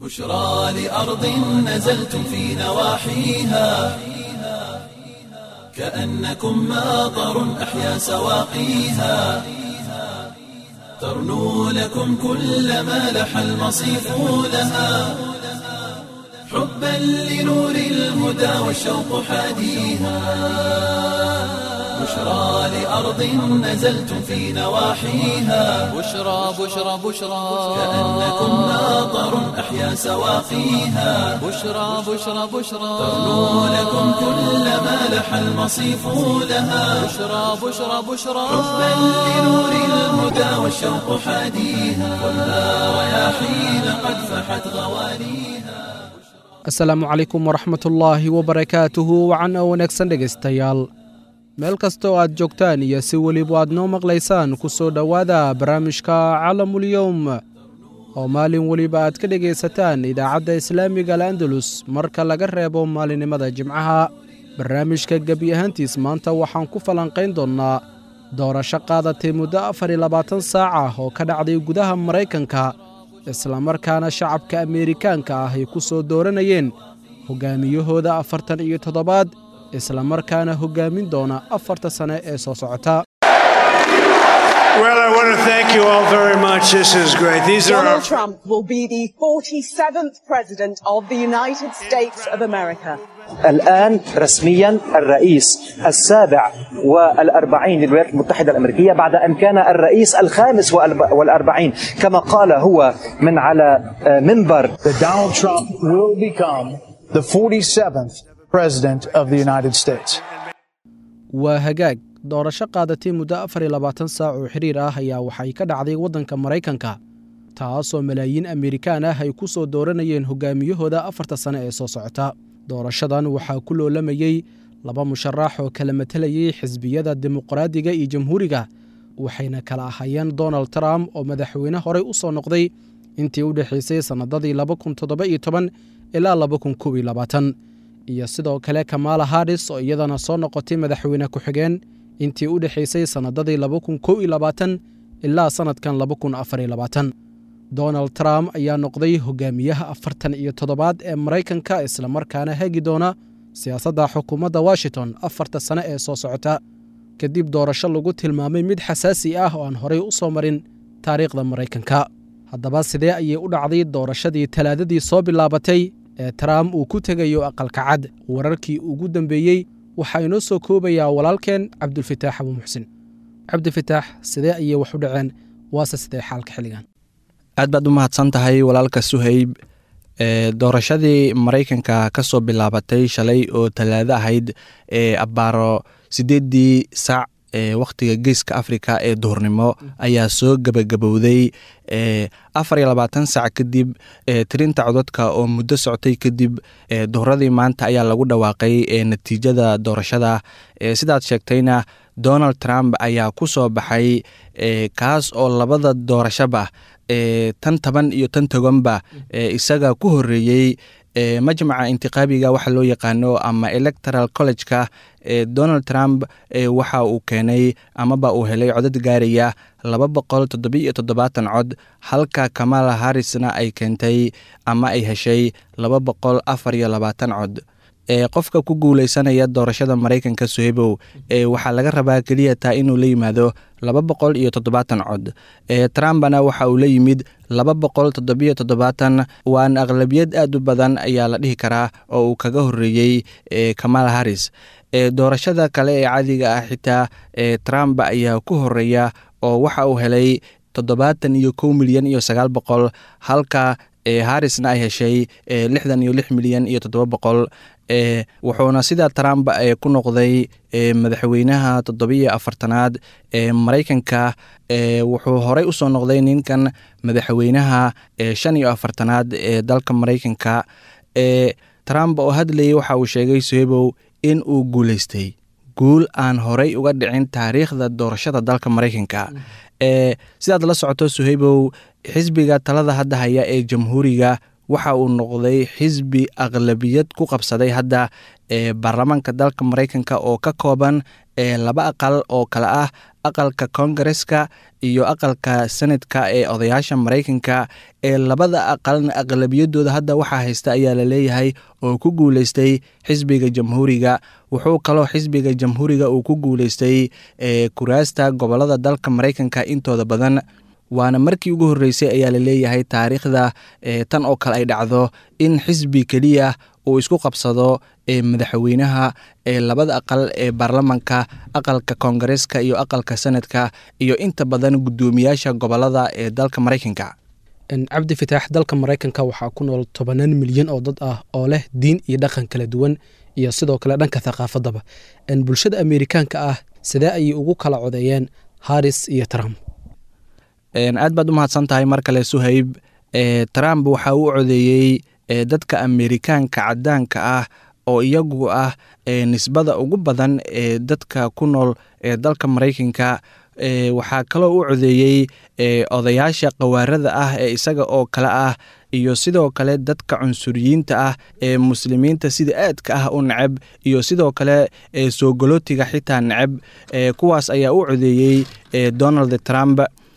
بشرى لأرض نزلتم في نواحيها كأنكم ماطر أحيا سواقيها ترنو لكم كل ما لح المصيف لها حبا لنور الهدى والشوق حاديها بشرى لأرض نزلتم في نواحيها بشرى بشرى بشرى كأنكم ماطر أحيا سواقيها بشرى بشرى بشرى ترنو لكم كل ما لح المصيف لها بشرى بشرى بشرى حبا لنور الهدى والشوق حاديها والنار رياحين قد فحت غواليها asalaamu calaykum waraxmatullaahi wabarakaatuhu wacan oo wanaagsan dhegaystayaal meel kasta oo aad joogtaan iyo si weliba aad noo maqlaysaan ku soo dhowaada barnaamijka calamulyowm oo maalin weliba aad ka dhegaysataan idaacadda islaamiga al'andalus marka laga reebo maalinimada jimcaha barnaamijka gebi ahaantiis maanta waxaan ku falanqayn doonnaa doorasho qaadatay muddo afar iyo labaatan saac ah oo ka dhacday gudaha maraykanka islamarkaana shacabka ameerikaanka ah ay ku soo dooranayeen hoggaamiyahooda afartan iyo toddobaad islamarkaana hoggaamin doona afarta sane ee soo socota Well, I want to thank you all very much. This is great. These are our Donald Trump will be the 47th president of the United States of America. الآن رسميا الرئيس السابع والأربعين للولايات المتحدة الأمريكية بعد أن كان الرئيس الخامس والأرب- والأربعين كما قال هو من على آه، منبر that Donald Trump will become the 47th president of the United States. waa hagaag doorasho qaadatay muddo afar iyo labaatan saac oo xiriir ah ayaa waxay ka dhacday waddanka maraykanka taasoo malaayiin amerikaan ah ay ku soo dooranayeen hoggaamiyahooda afarta sane ee soo socota doorashadan waxaa ku loolamayey laba musharax oo kala matelayey xisbiyada dimuqraadiga iyo jamhuuriga waxayna kala ahayeen donald trump oo madaxweyne horey u soo noqday intii u dhexaysay sannadadii laba kun toddoba iyo toban ilaa laba kun kow iyo labaatan iyo sidoo kale kamaala haris oo iyadana soo noqotay madaxweyne ku-xigeen intii u dhexaysay sannadadii laba kun kow iyo labaatan ilaa sannadkan laba kun afar iyo labaatan donald trump ayaa noqday hogaamiyaha afartan iyo toddobaad ee maraykanka islamarkaana hagi doona siyaasadda xukuumadda washington afarta sane ee soo socota kadib doorasho lagu tilmaamay mid xasaasi ah oo aan horey u soo marin taariikhda maraykanka haddaba sidee ayay u dhacday doorashadii talaadadii soo bilaabatay ee trump uu ku tegayo aqalka cad wararkii ugu dambeeyey waxaa inoo soo koobayaa walaalkeen cabdulfitaax abu muxsin cabdifitaax sidee ayay wax u dhaceen waase sidee xaalka xilligan aad baad u mahadsan tahay walaalka suhayb ee doorashadii maraykanka ka soo bilaabatay shalay oo talaado ahayd ee abbaaro siddeeddii saac ee wakhtiga geeska afrika ee duhurnimo ayaa soo gebagabowday ee afar iyo labaatan saac kadib ee tirinta codadka oo muddo socotay kadib ee duhuradii maanta ayaa lagu dhawaaqay ee natiijada doorashada ee sidaad sheegtayna donald trump ayaa ku soo baxay ee kaas oo labada doorashaba ee tan taban iyo tan toganba ee isaga ku horeeyey ee majmaca intiqaabiga waxa loo yaqaano ama electoral college-ka ee donald trump ee waxa uu keenay amaba uu helay codad gaaraya laba boqol toddobiyo toddobaatan cod halka kamala harrisna ay keentay ama ay heshay laba boqol afar iyo labaatan cod ee qofka ku guuleysanaya doorashada maraykanka sohebow ee waxaa laga rabaa keliya taa inuu la yimaado laba boqol iyo toddobaatan cod ee trumpna waxa uu la yimid laba boqol toddobiyo toddobaatan waana aqlabiyad aad u badan ayaa la dhihi karaa oo uu kaga horeeyey ee kamala harris ee doorashada kale ee caadiga ah xitaa ee trump ayaa ku horeeya oo waxa uu helay toddobaatan iyo kow milyan iyo sagaal boqol halka ee harrisna ay heshay ee lixdan iyo lix milyan iyo toddoba boqol ee wuxuuna sida trump ee ku noqday ee madaxweynaha toddobiyo afartanaad ee maraykanka ee wuxuu horey usoo noqday ninkan madaxweynaha ee shan iyo afartanaad ee dalka maraykanka ee trump oo hadlayay waxa uu sheegay sohebow in uu guuleystay guul aan horey uga dhicin taariikhda doorashada dalka maraykanka ee sidaad la socoto sohebow xisbiga talada hadda haya ee jamhuuriga waxa uu noqday xisbi aqlabiyad ku qabsaday hadda ee baarlamaanka dalka maraykanka oo ka kooban ee laba aqal oo kale ah aqalka kongareska iyo aqalka senadka ee odayaasha maraykanka ee labada aqalna aqlabiyadooda hadda waxaa haysta ayaa la leeyahay oo ku guuleystay xisbiga jamhuuriga wuxuu kaloo xisbiga jamhuuriga uu ku guuleystay ee kuraasta gobolada dalka maraykanka intooda badan waana markii ugu horreysay ayaa la leeyahay taariikhda ee tan oo kale ay dhacdo in xisbi keliya uu isku qabsado ee madaxweynaha ee labada aqal ee baarlamanka aqalka koongareeska iyo aqalka senadka iyo inta badan guddoomiyaasha gobolada ee dalka maraykanka cabdi fitaax dalka maraykanka waxaa ku nool tobanaan milyan oo dad ah oo leh diin iyo dhaqan kala duwan iyo sidoo kale dhanka thaqaafadaba bulshada ameerikaanka ah sidee ayay ugu kala codeeyeen haris iyo trump aad baad u mahadsan tahay mar kale suhayb trump waxa uu codeeyey dadka ameerikaanka cadaanka ah oo iyagu ah nisbada ugu badan ee dadka ku nool ee dalka maraykanka waxaa kaloo u codeeyey odayaasha qawaarada ah ee isaga oo kale ah iyo sidoo kale dadka cunsuriyiinta ah ee muslimiinta sida aadka ah u neceb iyo sidoo kale soogolootiga xitaa neceb kuwaas ayaa u codeeyey donald trump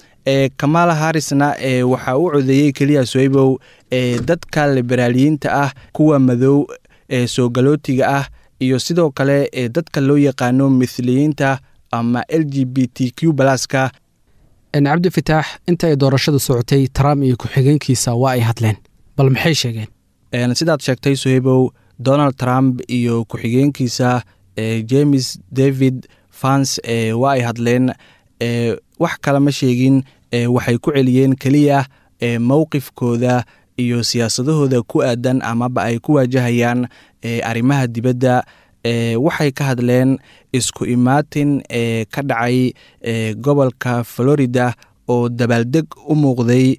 kamala harrisna waxaa u codeeyey keliya soybow dadka liberaaliyiinta ah kuwa madow ee soogolootiga ah iyo sidoo kale dadka loo yaqaano mithliyiinta ama l g b t q balaska cabdi fitaax inta ay doorashadu socotay trump iyo ku-xigeenkiisa waa ay hadleen bal maxay sheegeen sidaad sheegtay sohebow donald trump iyo ku-xigeenkiisa james david fans waa ay hadleen wax kale ma sheegin waxay ku celiyeen keliya mowqifkooda iyo siyaasadahooda ku aadan amaba ay ku waajahayaan arrimaha dibadda waxay ka hadleen isku imaatin ee ka dhacay gobolka florida oo dabaaldeg u muuqday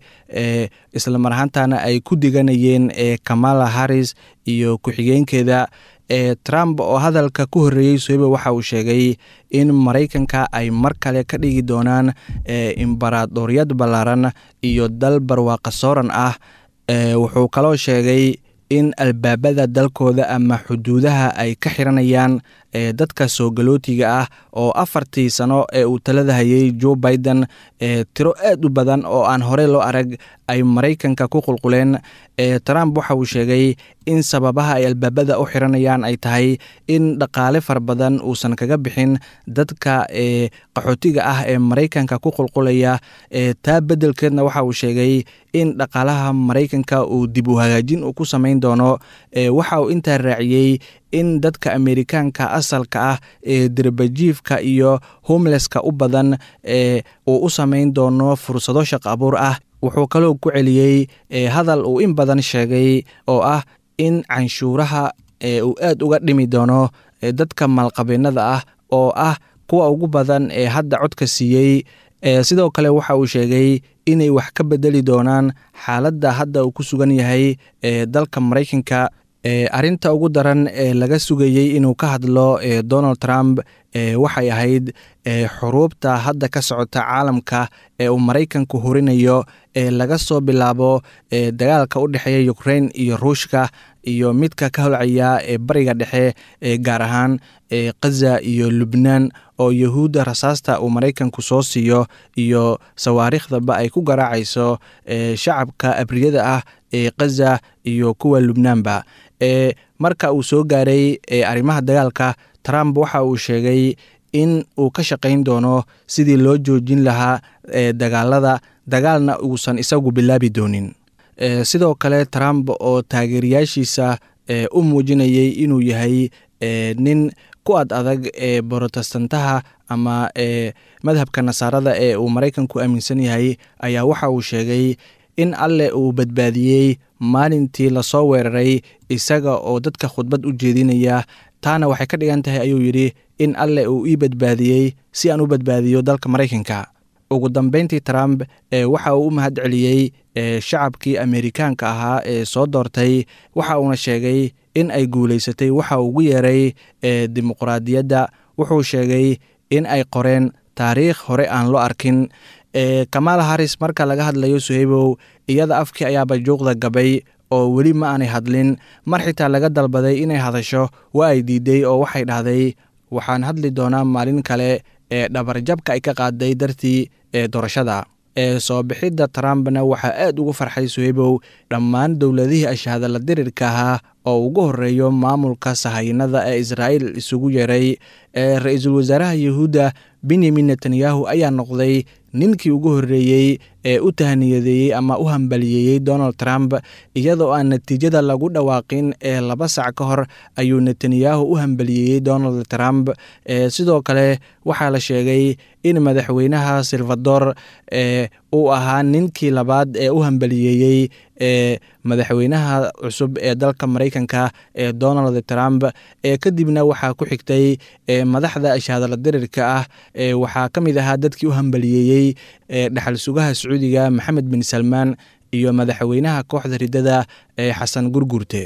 isla mar ahaantana ay ku diganayeen kamala harris iyo ku-xigeenkeeda trump oo hadalka ku horreeyey sohebe waxa uu sheegay in maraykanka ay mar kale ka dhigi doonaan imbaraadooryad ballaaran iyo dal barwaaqa sooran ah wuxuu kaloo sheegay in albaabada dalkooda ama xuduudaha ay ka xiranayaan dadka soogolootiga ah oo afartii sano ee uu talada hayay joe biden tiro aad u badan oo aan horey loo arag ay maraykanka ku qulquleen trump waxa uu sheegay in sababaha ay albaabada u xiranayaan ay tahay in dhaqaale fara badan uusan kaga bixin dadka qaxootiga ah ee maraykanka ku qulqulaya taa beddelkeedna waxa uu sheegay in dhaqaalaha maraykanka uu dib u hagaajin uu ku samayn doono waxa uu intaa raaciyey in dadka ameerikaanka asalka ah ee derbajiifka iyo homeleska u badan ee uu u samayn doono fursado shaqo abuur ah wuxuu kaloo ku celiyey hadal uu in badan sheegay oo ah in canshuuraha uu aad uga dhimi doono dadka maalqabeennada ah oo ah kuwa ugu badan ee hadda codka siiyey sidoo kale waxa uu sheegay inay wax ka bedeli doonaan xaaladda hadda uu ku sugan yahay ee dalka maraykanka arrinta ugu daran ee laga sugayey inuu ka hadlo donald trump waxay ahayd xuruubta hadda ka socota caalamka ee uu maraykanku horinayo ee laga soo bilaabo dagaalka u dhexeeya ukrain iyo ruushka iyo midka ka holcaya ee bariga dhexe ee gaar ahaan khaza iyo lubnaan oo yahuudda rasaasta uu maraykanku soo siiyo iyo sawaariikhdaba ay ku garaacayso shacabka abriyada ah ee khaza iyo kuwa lubnaanba marka uu soo gaaray arrimaha dagaalka trump waxa uu sheegay in uu ka shaqayn doono sidii loo joojin lahaa dagaalada dagaalna uusan isagu bilaabi doonin sidoo kale trump oo taageerayaashiisa u muujinayay inuu yahay nin ku ad adag ee borotestantaha ama madhabka nasaarada ee uu maraykanku aaminsan yahay ayaa waxa uu sheegay in alleh uu badbaadiyey maalintii lasoo weeraray isaga oo dadka khudbad u jeedinaya taana waxay ka dhigan tahay ayuu yidhi in alleh uu ii badbaadiyey si aan u badbaadiyo dalka maraykanka ugu dambeyntii trump waxa uu u mahad celiyey shacabkii ameerikaanka ahaa ee soo doortay waxa uuna sheegay in ay guulaysatay waxa uu ugu yeeray dimuqraadiyadda wuxuu sheegay in ay qoreen taariikh hore aan loo arkin kamala harris marka laga hadlayo suhaybow iyada afkii ayaaba juuqda gabay oo weli ma aanay hadlin mar xitaa laga dalbaday inay hadasho waa ay diiday oo waxay dhahday waxaan hadli doonaa maalin kale ee dhabarjabka ay ka qaaday dartii ee doorashada ee soo bixidda trumpna waxaa aad ugu farxay suhebow dhammaan dowladihii ashahadala dirirka ahaa oo ugu horeeyo maamulka sahaynada ee israa'iil isugu yeeray ee ra-iisul wasaaraha yuhuudda benyamin netanyahu ayaa noqday ninkii ugu horreeyey ee u tahniyadeeyey ama u hambaliyeeyey donald trump iyadoo aan natiijada lagu dhawaaqin ee laba sac ka hor ayuu netanyahu u hambaliyeeyey donald trump ee sidoo kale waxaa la sheegay in madaxweynaha salvador ee uu ahaa ninkii labaad ee u hambaliyeeyey ee madaxweynaha cusub ee dalka maraykanka ee donald trump ee kadibna waxaa ku xigtay ee madaxda ashahadala dirirka ah ee waxaa ka mid ahaa dadkii u hambaliyeeyey ee dhaxal sugaha sacuudiga maxamed bin salmaan iyo madaxweynaha kooxda riddada ee xasan gurgurte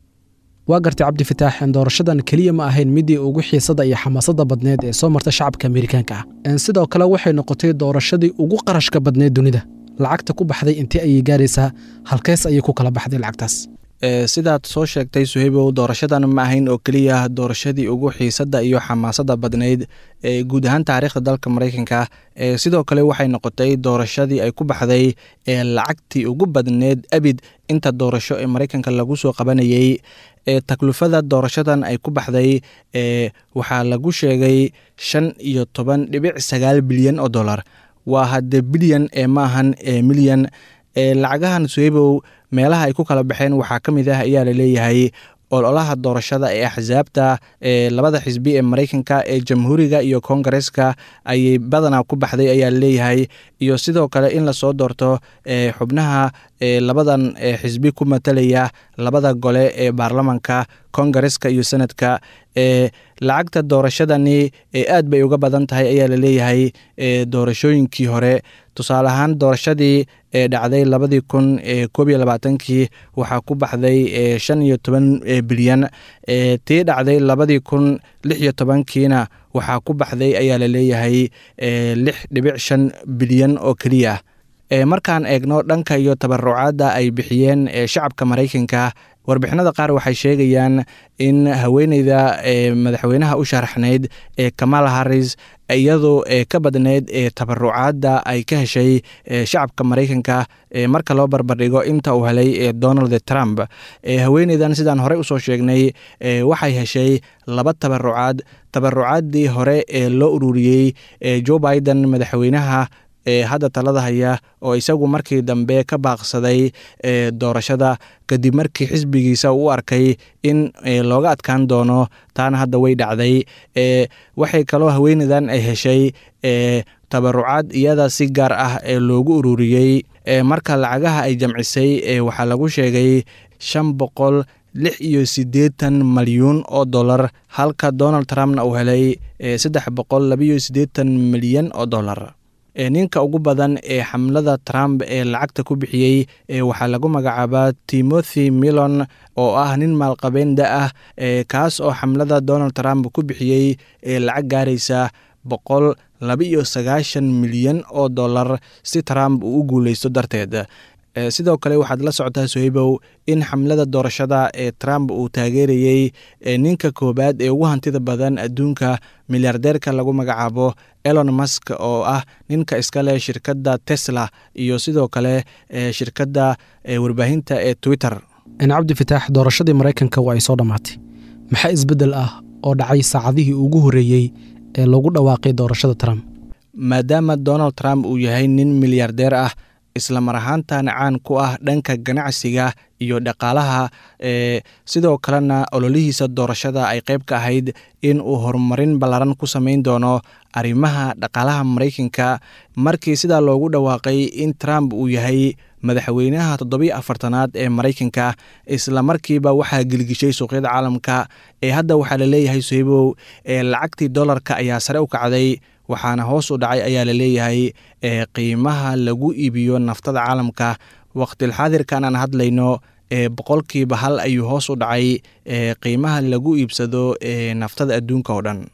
waa gartay cabdi fataax doorashadan keliya ma ahayn midii ugu xiisada iyo xamaasada badneed ee soo marta shacabka amerikaanka ah sidoo kale waxay noqotay doorashadii ugu qarashka badneed dunida lacagta ku baxday intee ayay gaaraysaa halkees ayay ku kala baxday lacagtaas sidaad soo sheegtay suheybow doorashadan ma ahayn oo keliya doorashadii ugu xiisada iyo xamaasada badnayd ee guud ahaan taariikhda dalka maraykanka sidoo kale waxay noqotay doorashadii ay ku baxday ee lacagtii ugu badneed abid inta doorasho ee maraykanka lagu soo qabanayey ee taklufada doorashadan ay ku baxday ee waxaa lagu sheegay shan iyo toban dhibic sagaal bilyan oo dollar waa hadde bilyan ee maahan ee milyan ee lacagahan suheybow meelaha ay ku kala baxeen waxaa ka mid ah ayaa laleeyahay ololaha doorashada ee axsaabta ee labada xisbi ee maraykanka ee jamhuuriga iyo kongareska ayay badanaa ku baxday ayaa laleeyahay iyo sidoo kale in lasoo doorto ee xubnaha ee labadan xisbi ku matalaya labada gole ee baarlamanka kongareska iyo senadka ee lacagta doorashadani ee aad bay uga badan tahay ayaa laleeyahay ee doorashooyinkii hore tusaale ahaan doorashadii ee dhacday labadii kun ee koob iyo labaatankii waxaa ku baxday ee shan iyo toban bilyan ee tii dhacday labadii kun lix iyo tobankiina waxaa ku baxday ayaa laleeyahay ee lix dhibic shan bilyan oo keliya ee markaan eegno dhanka iyo tabarucaadda ay bixiyeen ee shacabka maraykanka warbixinada qaar waxay sheegayaan in haweeneyda ee madaxweynaha u sharaxnayd ee kamala harris iyadoo ee ka badneyd ee tabarucaadda ay ka heshay shacabka maraykanka marka loo barbardhigo inta uu helay ee donald trump haweeneydan sidaan horey usoo sheegnay waxay heshay laba tabarucaad tabarucaaddii hore ee loo ururiyey joe biden madaxweynaha ee hadda talada haya oo isagu markii dambe ka baaqsaday ee doorashada kadib markii xisbigiisa uu u arkay in looga adkaan doono taana hadda way dhacday ee waxay kaloo haweeneydan ay heshay ee tabarucaad iyada si gaar ah ee loogu ururiyey ee marka lacagaha ay jamcisay ee waxaa lagu sheegay shan boqol lix iyo siddeetan malyuun oo dollar halka donald trumpna uu helay saddex boqol labiyo siddeetan milyan oo dollar ninka ugu badan ee xamlada trump ee lacagta ku bixiyey waxaa lagu magacaabaa timothy millon oo ah nin maalqabeen da ah kaas oo xamlada donald trump ku bixiyey lacag gaaraysa boqol laba-iyo sagaashan milyan oo dollar si trump uu u guuleysto darteed sidoo kale waxaad la socotaa soheybow in xamlada doorashada ee trump uu taageerayey ninka koowaad ee ugu hantida badan adduunka milyaardeerka lagu magacaabo elon musk oo ah ninka iska leh shirkadda tesla iyo sidoo kale shirkadda warbaahinta ee twitter cabdi fataax doorashadii maraykanka waa ay soo dhammaatay maxaa isbeddel ah oo dhacay saacadihii ugu horreeyey ee lagu dhawaaqay doorashada trump maadaama donald trump uu yahay nin milyaardeer ah isla mar ahaantan caan ku ah dhanka ganacsiga iyo dhaqaalaha ee sidoo kalena ololihiisa doorashada ay qayb ka ahayd in uu horumarin ballaran ku samayn doono arrimaha dhaqaalaha maraykanka markii sidaa loogu dhawaaqay in trump uu yahay madaxweynaha toddobiyo afartanaad ee maraykanka isla markiiba waxaa gelgishay suuqyada caalamka ee hadda waxaa laleeyahay sohebow ee lacagtii dollarka ayaa sare u kacday waxaana hoos u dhacay ayaa laleeyahay ee qiimaha lagu iibiyo naftada caalamka waqtilxaadirkan aan hadlayno ee boqolkiiba hal ayuu hoos u dhacay ee qiimaha lagu iibsado ee naftada adduunka oo dhan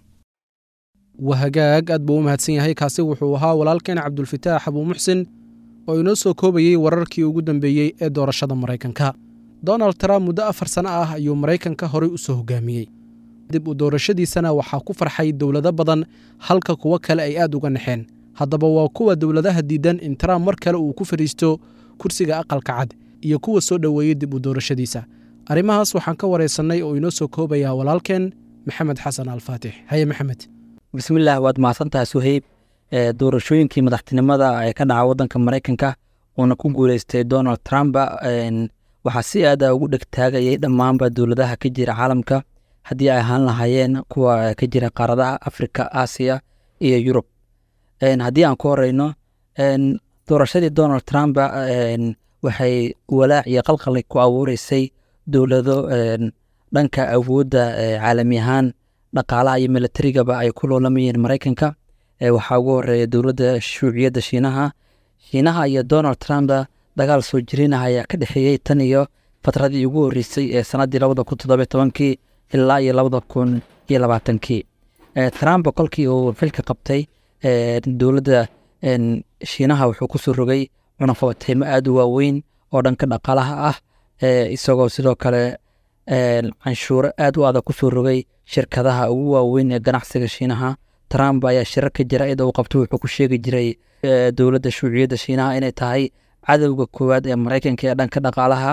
waa hagaag aad buu u mahadsan yahay kaasi wuxuu ahaa walaalkeen cabdulfataax abuu muxsin oo inoo soo koobayey wararkii ugu dambeeyey ee doorashada maraykanka donald trump muddo afar sano ah ayuu maraykanka horey u soo hogaamiyey dib u doorashadiisana waxaa ku farxay dowlado badan halka kuwo kale ay aad uga naxeen haddaba waa kuwa dowladaha diidan in trump mar kale uu ku fadhiisto kursiga aqalka cad iyo kuwa soo dhoweeyey dib u doorashadiisa arrimahaas waxaan ka waraysannay oo inoo soo koobayaa walaalkeen maxamed xasan alfaatix haye maxamed bismillaah waad mahadsantahay suheyb doorashooyinkii madaxtinimada ee ka dhaca wadanka maraykanka uuna ku guuleystay donald trump waxaa si aada ugu dhegtaagayay dhammaanba dowladaha ka jira caalamka haddii ay ahaan lahaayeen kuwa ka jira qaaradaha afrika aasiya iyo yurub haddii aan ku horeyno doorashadii donald trump waxay walaac iyo qalqali ku abuureysay dowlado dhanka awoodda caalami ahaan dhaqaalaha iyo milatarigaba ay ku loolamayeen maraykanka waxaa ugu horeeya dowladda shuuciyadda shiinaha shiinaha iyo donald trump dagaal soo jirinaha ayaa ka dhexeeyey tan iyo fatradii ugu horreysay ee sannaddii labada kun toddobiyo tobankii ilaa iyo labada kun iyo labaatankii trump kolkii uu xilka qabtay dowladda shiinaha wuxuu kusoo rogay cunaqabateymo aada u waaweyn oo dhanka dhaqaalaha ah isagoo sidoo kale canshuuro aada u adag kusoo rogay shirkadaha ugu waaweyn ee ganacsiga shiinaha trump ayaa shirar ka jira ida uu qabto wuxuu ku sheegi jiray dowladda shuuciyadda shiinaha inay tahay cadowga koowaad ee maraykanka ee dhanka dhaqaalaha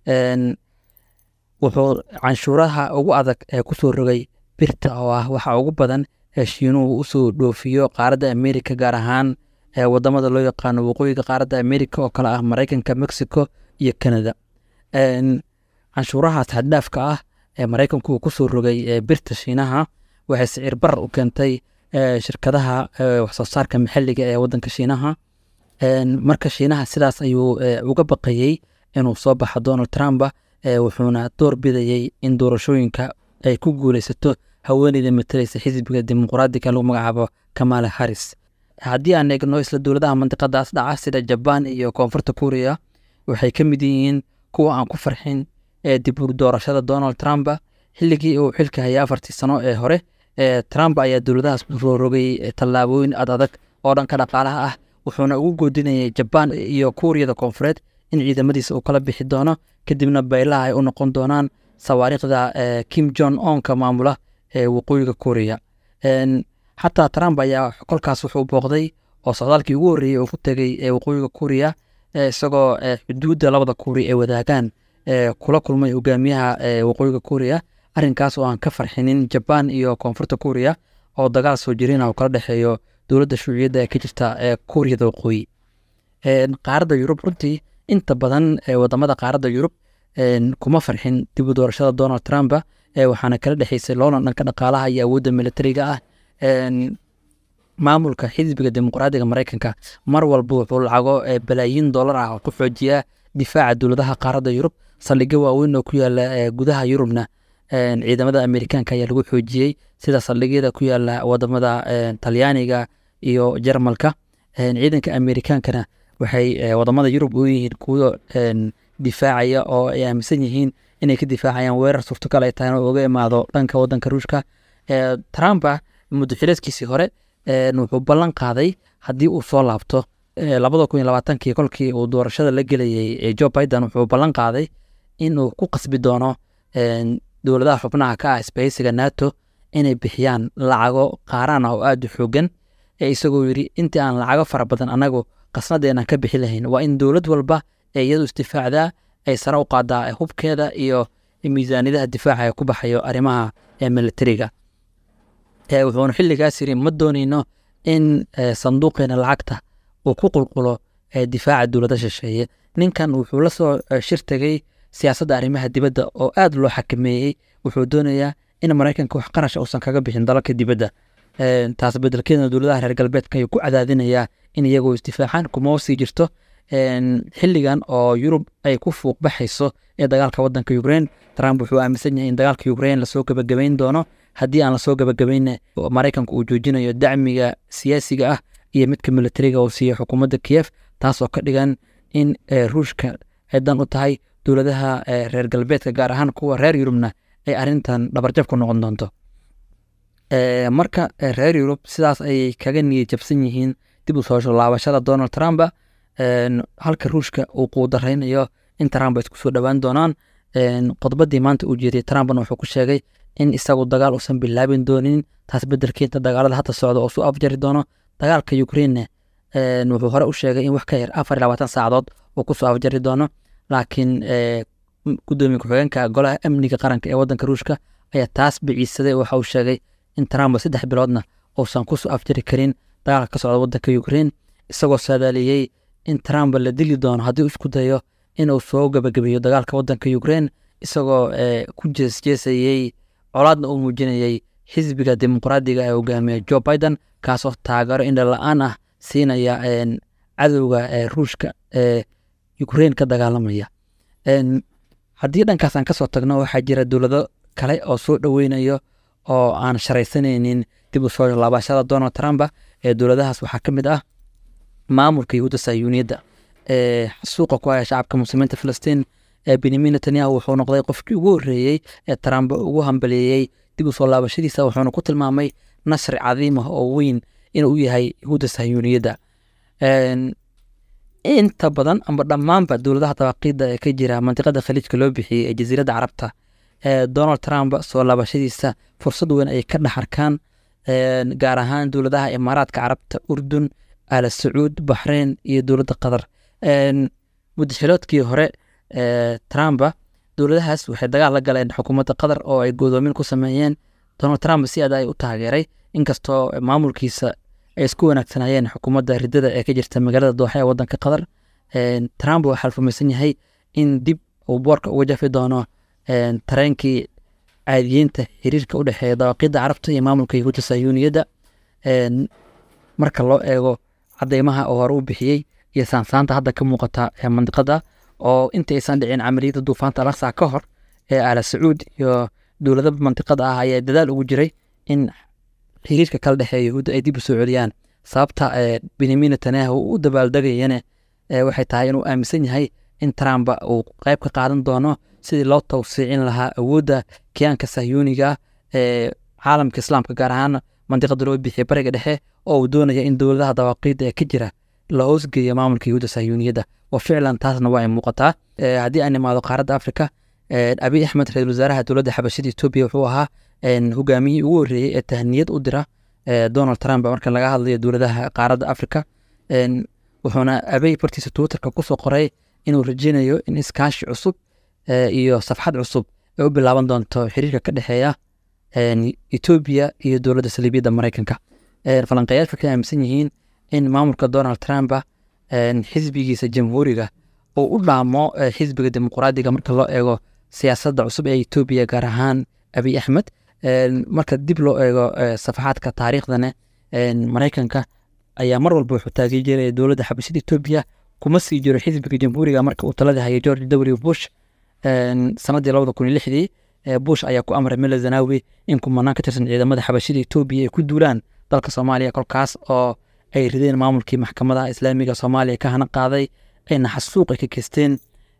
wuxuu canshuuraha ugu adag ee kusoo rogay birta oo ah waxa ugu badan ee shiinuhu usoo dhoofiyo qaaradda amerika gaar ahaan wadamada loo yaqaano waqooyiga qaaradda amerika oo kale ah maraykanka mexico iyo canada canshuurahaas xaddhaafka ah ee maraykanku uu kusoo rogay birta shiinaha waxay sicir barar u keentay shirkadaha waxsoo saarka maxalliga ee wadanka shiinaha marka shiinaha sidaas ayuu uga baqayey inuu soo baxo donald trump wuxuuna door bidayey in doorashooyinka ay ku guuleysato haweeneyda matalaysa xisbiga dimuqraadiga lagu magacaabo kamala harris haddii aan eegno isla dowladaha mandiqadaas dhaca sida jabaan iyo koonfurta kuuriya waxay ka mid yihiin kuwa aan ku farxin ee dib u doorashada donald trump xilligii uu xilka hayay afartii sano ee hore trump ayaa dowladahaas soo rogay tallaabooyin ad adag oo dhanka dhaqaalaha ah wuxuuna ugu goodinayay jabaan iyo kuuriyada koonfureed in ciidamadiisa uu kala bixi doono kadibna baylaha ay u noqon doonaan sawaariikhda kim jon onka maamula ee waqooyiga kuuriya xataa trump ayaa kolkaas wuxuu booqday oo socdaalkii ugu horreeyey uu ku tegey ee waqooyiga kuuriya isagoo xuduudda labada kuuri ay wadaagaan kula kulmay hogaamiyaha waqooyiga kuuriya arrinkaas oo aan ka farxinin jabaan iyo koonfurta kuuriya oo dagaal soo jirina uu kala dhexeeyo dowladda shuuciyadda ee ka jirta ee kuuriyada waqooyi qaaradda yurub runtii inta badan wadamada qaaradda yurub kuma farxin dib u doorashada donald trump waxaana kala dhexeysay loolan dhanka dhaqaalaha iyo awoodda militariga ah maamulka xisbiga dimuqraadiga maraykanka mar walba wuxuu lacago balaayiin dollar ah oo ku xoojiyaa difaaca dowladaha qaaradda yurub saldhigyo waaweyn oo ku yaala gudaha yurubna ciidamada amerikaanka ayaa lagu xoojiyey sida saldhigyada ku yaala wadamada talyaaniga iyo jarmalka ciidanka amerikaankana waxay wadamada yurub u yihiin kuwo difaacaya oo ay aaminsan yihiin inay ka difaacayaan weerar suurtagal ay tahay inuu uga imaado dhanka wadanka ruushka trumpa muddo xileedkiisii hore wuxuu ballan qaaday haddii uu soo laabto labada kun iyo labaatankii kolkii uu doorashada la gelayay joe biden wuxuu ballan qaaday inuu ku qasbi doono dowladaha xubnaha ka ah isbahaysiga nato inay bixiyaan lacago qaaraan ah oo aada u xoogan ee isagoo yidhi intii aan lacago fara badan annagu qasnadeenaan ka bixi lahayn waa in dowlad walba ee iyadu isdifaacdaa ay sare u qaadaa hubkeeda iyo miisaaniyadaha difaaca ee ku baxayo arrimaha militariga wuxuuna xilligaas yiri ma dooneyno in sanduuqeena lacagta uu ku qulqulo difaaca dowlada shisheeye ninkan wuxuu la soo shir tegay siyaasadda arrimaha dibadda oo aad loo xakameeyey wuxuu doonayaa in maraykanka wax qarasha uusan kaga bixin dalalka dibadda taas bedelkeedna dowladaha reer galbeedka ayuu ku cadaadinayaa in iyagoo isdifaacaan kuma sii jirto xilligan oo yurub ay ku fuuq baxayso ee dagaalka wadanka ukraine trump wuxuu aaminsan yahay in dagaalka ukraine lasoo gabagabayn doono haddii aan lasoo gabagabayn maraykanka uu joojinayo dacmiga siyaasiga ah iyo midka militariga uu siiya xukuumadda kiyef taasoo ka dhigan in ruushka ay dan u tahay dowladaha reer galbeedka gaar ahaan kuwa reer yurubna ay arrintan dhabarjab ku noqon doonto marka reer yurub sidaas ayay kaga niyad jabsan yihiin dib u soo laabashada donald trump halka ruushka uu quudaraynayo in trump ay isku soo dhowaan doonaan qodbadii maanta uu jeediyey trumpna wuxuu ku sheegay in isagu dagaal uusan bilaabin doonin taas bedelkeenta dagaalada hadda socda oo suu afjari doono dagaalka ukraine wuxuu hore u sheegay in wax ka yar afar iyo labaatan saacadood uu kusoo afjari doono laakiin gudoomiye ku-xigeenka golaha amniga qaranka ee wadanka ruushka ayaa taas biciisaday waxa uu sheegay in trump saddex biloodna uusan kusoo afjari karin dagaalka ka socda wadanka ukraine isagoo saadaaliyey in trump la dili doono haddii uu isku dayo inuu soo gabagabeeyo dagaalka wadanka ukraine isagoo ku jeesjeesayey colaadna uu muujinayey xisbiga dimuqraadiga ee hogaamiya joe biden kaasoo taageero indha la-aan ah siinaya cadowga ruushka ee ukraine ka dagaalamaya haddii dhankaas aan kasoo tagno waxaa jira dowlado kale oo soo dhoweynayo oo aan sharaysanaynin dib u soo laabashada donald trump ee dowladahaas waxaa ka mid ah maamulka yahuudda sayuuniyadda ee suuqa ku haya shacabka muslimiinta filistiin ee benyamin netanyahu wuxuu noqday qofkii ugu horreeyey ee trump ugu hambaleeyey dib u soo laabashadiisa wuxuuna ku tilmaamay nasri cadiim ah oo weyn inuu yahay yahuudda sayuuniyadda inta badan amba dhammaanba dowladaha dabaaqiida ee ka jira mantiqada khaliijka loo bixiyey ee jasiiradda carabta ee donald trump soo laabashadiisa fursad weyn ay ka dhex arkaan gaar ahaan dowladaha imaaraadka carabta urdun al sacuud baxreyn iyo dowladda qatar muddaxiloodkii hore trump dowladahaas waxay dagaal la galeen xukuumadda qatar oo ay godoomin ku sameeyeen donald trump si aad ay u taageeray inkastoo maamulkiisa ay isku wanaagsanayeen xukuumadda ridada ee ka jirta magaalada dooxa ee wadanka qatar trump waxaa rumaysan yahay in dib uu boorka uga jafi doono tareenkii caadiyiinta xiriirka u dhexeeya dawaaqidda carabta iyo maamulka yahuudda sayuuniyadda marka loo eego cadeymaha oo hore u bixiyey iyo saansaanta hadda ka muuqata ee mandiqada oo inta aysan dhicin camaliyadda duufaanta alaqsa ka hor ee ala sacuud iyo dowlada mandiqada ah ayaa dadaal ugu jiray in xiriirka kala dhexeeya yahuudda ay dib u soo celiyaan sababta benyamin netanyahu u dabaaldegayane waxay tahay inuu aaminsan yahay in trump uu qayb ka qaadan doono sidii loo tawsiicin lahaa awoodda kiyaanka sahyuuniga ee caalamka islaamka gaar ahaan mandiqada loo bixiyay bariga dhexe oo uu doonaya in dowladaha dawaaqiidda ee ka jira la hoosgeeyo maamulka yahuudda sahyuuniyadda wa ficlan taasna waa ay muuqataa haddii aan imaado qaaradda afrika abiy axmed ra-isul wasaaraha dowladda xabashada etoobiya wuxuu ahaa hogaamiyihii ugu horreeyey ee tahniyad u dira donald trump marka laga hadlayo dowladaha qaaradda afrika wuxuuna abey bartiisa twitterka kusoo qoray inuu rajeynayo in iskaashi cusub iyo safxad cusub ay u bilaaban doonto xiriirka ka dhexeeya etoobiya iyo dowladda saliibiyadda maraykanka falanqeyaashu waxay aaminsan yihiin in maamulka donald trump xisbigiisa jamhuuriga uu u dhaamo xisbiga dimuqraadiga marka loo eego siyaasadda cusub ee etoobiya gaar ahaan abiy axmed marka dib loo eego safaxaadka taariikhdane maraykanka ayaa mar walba wuxuu taageeraya dowladda xabashada etoobiya kuma sii jiro xisbiga jamhuuriga marka uu talada hayay george w bush sanadii labada kun iyo lixdii bush ayaa ku amray mele zanawi in kumanaan ka tirsan ciidamada xabashada etoobiya ay ku duulaan dalka soomaaliya kolkaas oo ay rideen maamulkii maxkamadaha islaamiga soomaaliya ka hana qaaday ayna xasuuq ay ka geysteen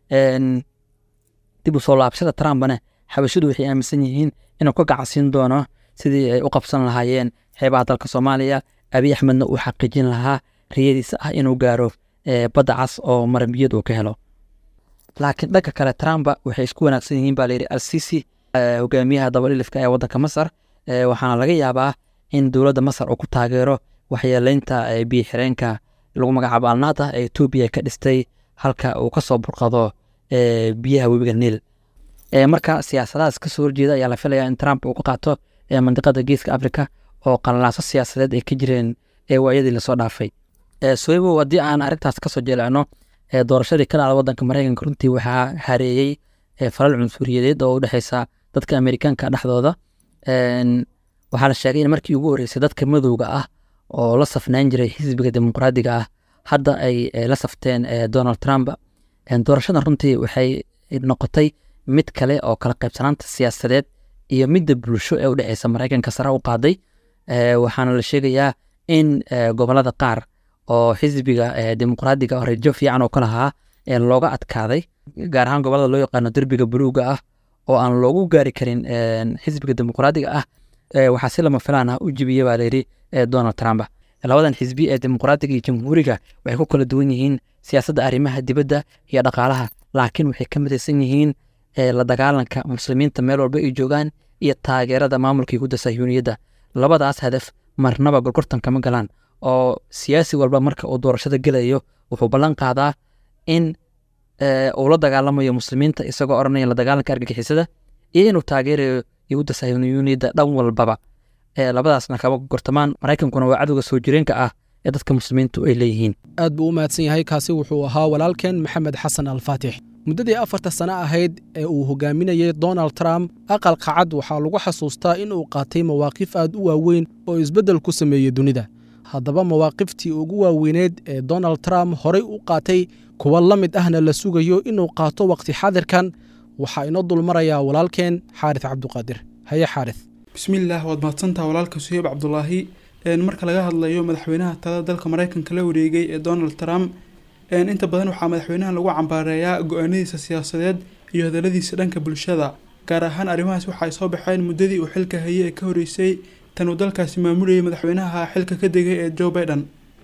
dib u soo laabashada trumpne xabashadu waxay aaminsan yihiin inuu ka gacasiin doono sidii ay u qabsan lahaayeen xeebaha dalka soomaaliya abiy axmedna uu xaqiijin lahaa riyadiisa ah inuu gaaro badda cas oo marambiyad uu ka helo laakiin dhanka kale trump waxay isku wanaagsan yihiin baa layidhi alsisi hogaamiyaha dabadhilifka ee waddanka masar waxaana laga yaabaa in dowladda masar uu ku taageero waxyeeleynta biyo xireenka lagu magacaabo alnaada ee etoobiya ka dhistay halka uu kasoo burqado biyaha webiga niil marka siyaasadahaas kasoo horjeeda ayaa la filaya in trump uu ka qaato mandiqada geeska africa oo qalalaaso siyaasadeed ay ka jireen waayadii lasoo dhaafay soibo haddii aan arrintaas kasoo jeelcino doorashadii ka dhacda wadanka maraykanka runtii waxaa hareeyey falal cunsuriyadeed oo u dhexeysa dadka amerikaanka dhexdooda waxaa la sheegay in markii ugu horreysay dadka madowga ah oo la safnaan jiray xisbiga dimuqraadiga ah hadda ay la safteen donald trump doorashadan runtii waxay noqotay mid kale oo kala qaybsanaanta siyaasadeed iyo midda bulsho ee u dhexeysa maraykanka sare u qaaday waxaana la sheegayaa in gobolada qaar oo xisbiga dimuqraadiga oo rajo fiican oo ka lahaa looga adkaaday gaar ahaan gobolada loo yaqaano derbiga buluuga ah oo aan loogu gaari karin xisbiga dimuqraadiga ah waxaa si lama filaan ah u jibiya baa layidhi donald trump labadan xisbi ee dimuqraadiga iyo jamhuuriga waxay ku kala duwan yihiin siyaasadda arrimaha dibadda iyo dhaqaalaha laakiin waxay ka midaysan yihiin ee la dagaalanka muslimiinta meel walba ay joogaan iyo taageerada maamulka yahuudda sahyuuniyadda labadaas hadaf marnaba gorgortan kama galaan oo siyaasi walba marka uu doorashada gelayo wuxuu ballan qaadaa in uu la dagaalamayo muslimiinta isagoo odhanaya la dagaalanka argagixisada iyo inuu taageerayo yahuudda sahyuuniyadda dhan walbaba labadaasna kama gortamaan maraykankuna waa cadowga soo jireenka ah ee dadka muslimiintu ay leeyihiin aad buu u mahadsan yahay kaasi wuxuu ahaa walaalkeen maxamed xasan alfaatix muddadii afarta sano ahayd ee uu hogaaminayey donald trump aqalka cad waxaa lagu xasuustaa in uu qaatay mawaaqif aad u waaweyn oo isbeddel ku sameeyey dunida haddaba mawaaqiftii ugu waaweyneed ee donald trump horay u qaatay kuwa la mid ahna la sugayo inuu qaato wakhti xadirkan waxaa inoo dulmarayaa walaalkeen xaaris cabduqaadir haye xaaris bismillaah waad mahadsantaha walaalka suheyb cabdulaahi marka laga hadlayo madaxweynaha talada dalka maraykanka la wareegay ee donald trump inta badan waxaa madaxweynahan lagu cambaareeyaa go-aanadiisa siyaasadeed iyo hadaladiisa dhanka bulshada gaar ahaan arrimahaas waxaay soo baxeen muddadii uu xilka hayay ee ka horeysay tan uu dalkaasi maamulayay madaxweynaha xilka ka degay ee joe biden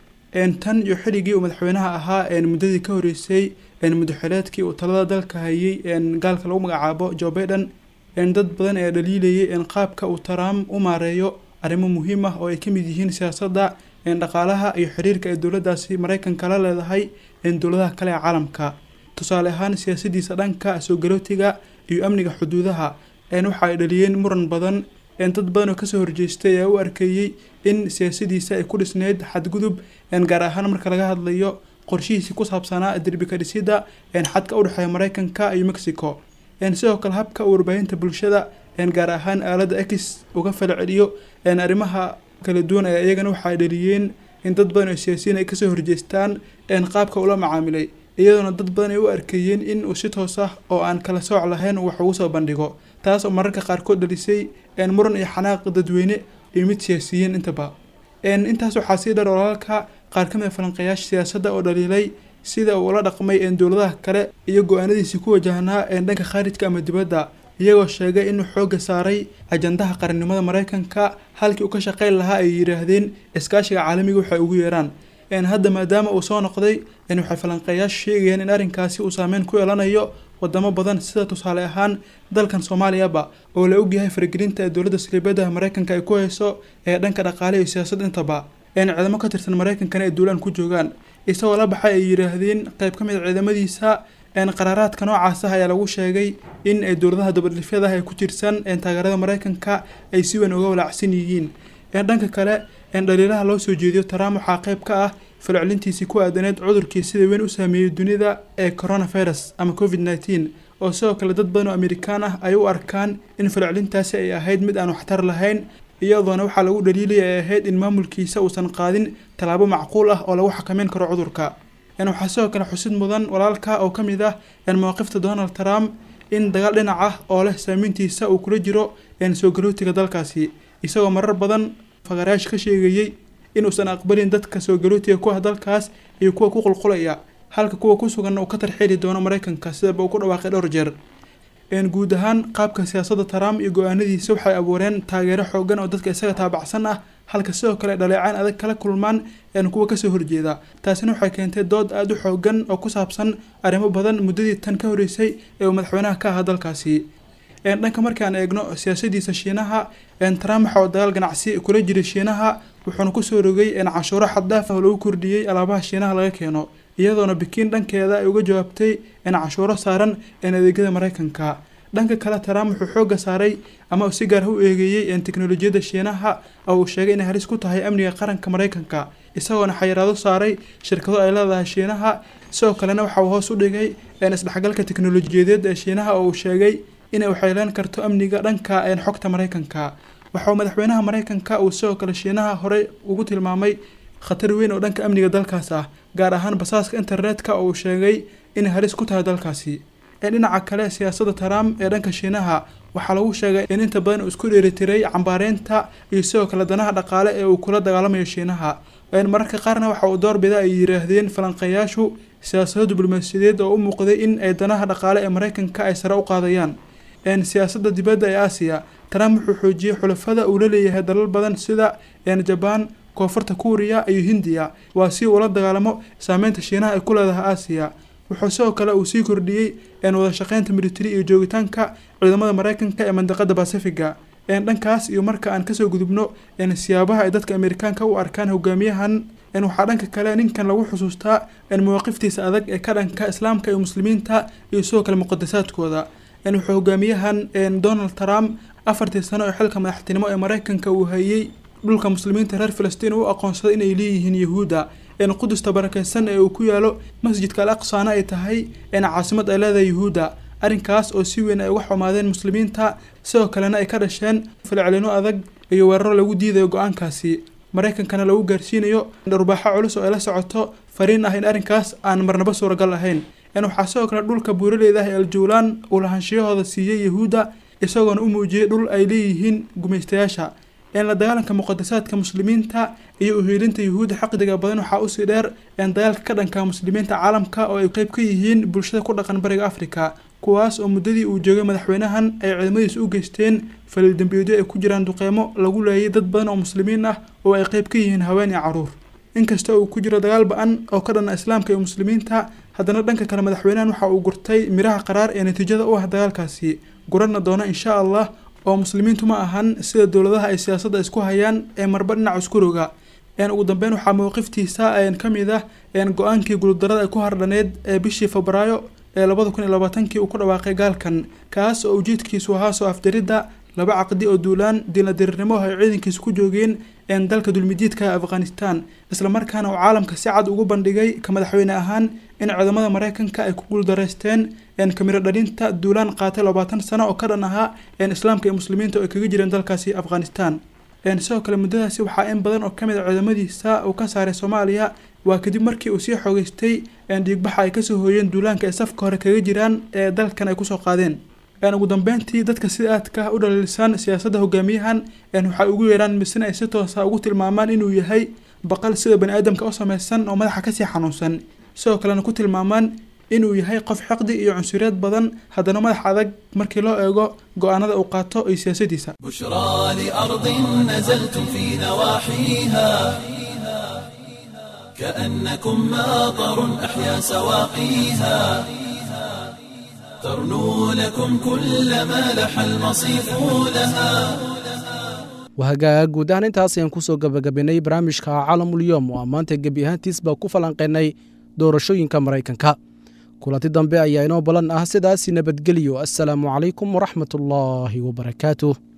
tan iyo xilligii uu madaxweynaha ahaa muddadii ka horeysay muddaxileedkii uu talada dalka hayay gaalka lagu magacaabo joe biden dad badan ee dhaliilayay qaabka uu trump u maareeyo arrimo muhiim ah oo ay ka mid yihiin siyaasadda dhaqaalaha iyo xiriirka ay dowladdaasi maraykanka la leedahay dowladaha kale ee caalamka tusaale ahaan siyaasadiisa dhanka soo galootiga iyo amniga xuduudaha waxa ay dhaliyeen muran badan dad badan oo kasoo horjeestay ayaa u arkeeyey in siyaasadiisa ay ku dhisneyd xadgudub gaar ahaan marka laga hadlayo qorshihiisii ku saabsanaa derbika dhisida xadka udhexeeya maraykanka iyo mexico sidoo kale habka warbaahinta bulshada gaar ahaan aaladda x uga falceliyo arrimaha kala duwan ayaa iyagana waxaay dhaliyeen in dad badan oo siyaasiyiin ay kasoo horjeestaan qaabka ula macaamilay iyadoona dad badan ay u arkeeyeen in uu si toos ah oo aan kala sooc lahayn wax ugu soo bandhigo taas oo mararka qaarkood dhalisay muran iyo xanaaq dadweyne iyo mid siyaasiyiin intaba intaas waxaa sii dhar walaalka qaar ka mid a falanqeeyaasha siyaasadda oo dhaliilay sida uu ula dhaqmay dowladaha kale iyo go-aanadiisii ku wajahnaa dhanka khaarijka ama dibadda iyagoo sheegay inuu xoogga saaray ajandaha qarannimada maraykanka halkii uu ka shaqayn lahaa ay yidhaahdeen iskaashiga caalamiga waxay ugu yeeraan hadda maadaama uu soo noqday waxay falanqeeyaashu sheegayaan in arrinkaasi uu saameyn ku yeelanayo wadamo badan sida tusaale ahaan dalkan soomaaliyaba oo la ogyahay faragelinta ee dowladda saliibadaha maraykanka ay ku hayso ee dhanka dhaqaale iyo siyaasad intaba ciidamo ka tirsan maraykankana ay duulaan ku joogaan isagoo la baxay ay yidhaahdeen qayb ka mid a ciidamadiisa qaraaraadka noocaas ah ayaa lagu sheegay in ay dowladaha dabadhifyada ah ee ku jirsan taageerada maraykanka ay si weyn uga walaacsan yihiin dhanka kale dhaliilaha loo soo jeediyo trump waxaa qayb ka ah falcelintiisii ku aadaneed cudurkii sida weyn u saameeyey dunida ee coronavirus ama covid nneteen oo sidoo kale dad badan oo amerikaan ah ay u arkaan in falcelintaasi ay ahayd mid aan waxtar lahayn iyadoona waxaa lagu dhaliilaya ay ahayd in maamulkiisa uusan qaadin tallaabo macquul ah oo lagu xakameyn karo cudurka waxaa sidoo kale xusid mudan walaalka oo ka mid ah mawaqifta donald trump in dagaal dhinac ah oo leh saameyntiisa uu kula jiro soo galootiga dalkaasi isagoo marar badan faqaraash ka sheegayey inuusan aqbalin dadka soo galootiga ku ah dalkaas iyo kuwa ku qulqulaya halka kuwa ku sugan uu ka tarxeeli doono maraykanka sidaba uu ku dhawaaqay dhowr jeer guud ahaan qaabka siyaasadda trump iyo go-aanadiisa waxay abuureen taageero xoogan oo dadka isaga taabacsan ah halka sidoo kale dhaleecaan adag kala kulmaan kuwa kasoo horjeeda taasina waxay keentay dood aada u xoogan oo ku saabsan arrimo badan muddadii tan ka horeysay ee uu madaxweynaha ka ahaa dalkaasi dhanka markaan eegno siyaasadiisa shiinaha trump waxa uu dagaal ganacsi kula jiray shiinaha wuxuuna kusoo rogay cashuuro xaddaaf ah oo lagu kordhiyey alaabaha shiinaha laga keeno iyadoona bikiin dhankeeda ay uga jawaabtay cashuuro saaran adeegyada maraykanka dhanka kale trump wuxuu xoogga saaray ama uu si gaar u eegeeyey teknolojiyadda shiinaha oo uu sheegay inay halis ku tahay amniga qaranka maraykanka isagoona xayiraado saaray shirkado ay leedahay shiinaha sidoo kalena waxa uu hoos u dhigay isdhexgalka teknolojiyadeed ee shiinaha oo uu sheegay inay waxyeeleen karto amniga dhanka xogta maraykanka waxauu madaxweynaha maraykanka uu sidoo kale shiinaha horey ugu tilmaamay khatar weyn oo dhanka amniga dalkaas ah gaar ahaan basaaska internetka oo uu sheegay inay halis ku tahay dalkaasi dhinaca kale siyaasadda trump ee dhanka shiinaha waxaa lagu sheegay in inta badan uu isku dheelitiray cambaareynta iyo sidoo kale danaha dhaqaale ee uu kula dagaalamayo shiinaha mararka qaarna waxa uu doorbida ay yidhaahdeen falanqeeyaashu siyaasado diblomaasiyadeed oo u muuqday in ay danaha dhaqaale ee maraykanka ay sare u qaadayaan siyaasadda dibadda ee aasiya trump wuxuu xoojiyey xulafada uu la leeyahay dalal badan sida jabaan koonfurta kuuriya iyo hindiya waa si uula dagaalamo saameynta shiinaha ay ku leedahay aasiya wuxuu sidoo kale uu sii kordhiyey wada shaqeynta military iyo joogitaanka ciidamada maraykanka ee mandaqada bacifiga dhankaas iyo marka aan kasoo gudubno siyaabaha ay dadka amerikaanka u arkaan hogaamiyahan waxaa dhanka kale ninkan lagu xusuustaa mawaaqiftiisa adag ee ka dhanka islaamka iyo muslimiinta iyo sidoo kale muqadasaadkooda wuxuu hogaamiyahan donald trump afartii sano ee xilka madaxtinimo ee maraykanka uu hayey dhulka muslimiinta reer filistiin u aqoonsaday inay leeyihiin yahuudda qudusta barakeysan ee uu ku yaalo masjidka al aqsana ay tahay caasimad ay leedahay yuhuudda arrinkaas oo si weyn ay uga xumaadeen muslimiinta sidoo kalena ay ka dhasheen falcelino adag iyo weeraro lagu diidayo go-aankaasi maraykankana lagu gaarsiinayo dharbaaxo culus oo ay la socoto fariin ah in arrinkaas aan marnaba suuragal ahayn waxaa sidoo kale dhulka buuraleyda ah ee aljuulaan uu lahaanshiyahooda siiyey yahuudda isagoona u muujiyey dhul ay leeyihiin gumaystayaasha la dagaalanka muqadasaadka muslimiinta iyo uhiilinta yuhuudda xaqdiga badan waxaa usii dheer dagaalka ka dhanka muslimiinta caalamka oo ay qeyb ka yihiin bulshada ku dhaqan bariga afrika kuwaas oo muddadii uu joogay madaxweynahan ay ciidamadiis u geysteen falil dembiyeedyo ay ku jiraan duqeymo lagu leeyay dad badan oo muslimiin ah oo ay qeyb ka yihiin haween iyo caruur inkasta uu ku jiro dagaal ba-an oo ka dhana islaamka iyo muslimiinta haddana dhanka kale madaxweynahan waxa uu gurtay miraha qaraar ee natiijada u ah dagaalkaasi gurana doona insha allah oo muslimiintu ma ahan sida dowladaha ay siyaasadda isku hayaan ee marba dhinac isku roga ugu dambeyn waxaa mowqiftiisa ka mid ah go-aankii guuldarada ay ku hardhaneyd ee bishii febraayo ee labada kun iyo labaatankii uu ku dhawaaqay gaalkan kaas oo ujeedkiisu ahaa soo afjaridda laba caqdi oo duulaan diinladirirnimo ay ciidankiisa ku joogeen dalka dulmidiidka afghanistan islamarkaana uu caalamka si cad ugu bandhigay ka madaxweyne ahaan in ciidamada maraykanka ay ku guuldareysteen kamiro dhalinta duulaan qaatay labaatan sano oo ka dhan ahaa islaamka iyo muslimiinta oo ay kaga jireen dalkaasi afghanistan sidoo kale muddadaasi waxaa in badan oo kamid a ciidamadiisa uu ka saaray soomaaliya waa kadib markii uu sii xoogeystay dhiigbaxa ay kasoo hooyeen duulaanka ay safka hore kaga jiraan ee dalkan ay kusoo qaadeen ugu dambeyntii dadka sida aadka u dhaliilsan siyaasadda hogaamiyahan waxay ugu yeeraan misena ay si toosa ugu tilmaamaan inuu yahay baqal sida bani aadamka u samaysan oo madaxa kasii xanuunsan sidoo kalena ku tilmaamaan inuu yahay qof xaqdi iyo cunsuriyad badan haddana madax adag markii loo eego go-aanada uu qaato iyo siyaasadiisa بشرى لأرض نزلتم في نواحيها كأنكم ماطر أحيا سواقيها ترنو لكم كل ما لح المصيف لها wahagaaga guud ahaan intaas ayaan kusoo gabagabaynay barnaamijka caalamulyoom oo ammaanta gebi ahaantiisba ku falanqaynay doorashooyinka maraykanka kulanti dambe ayaa inoo balan ah sidaasi nabadgelyo assalaamu calaykum waraxmat ullaahi wabarakaatuh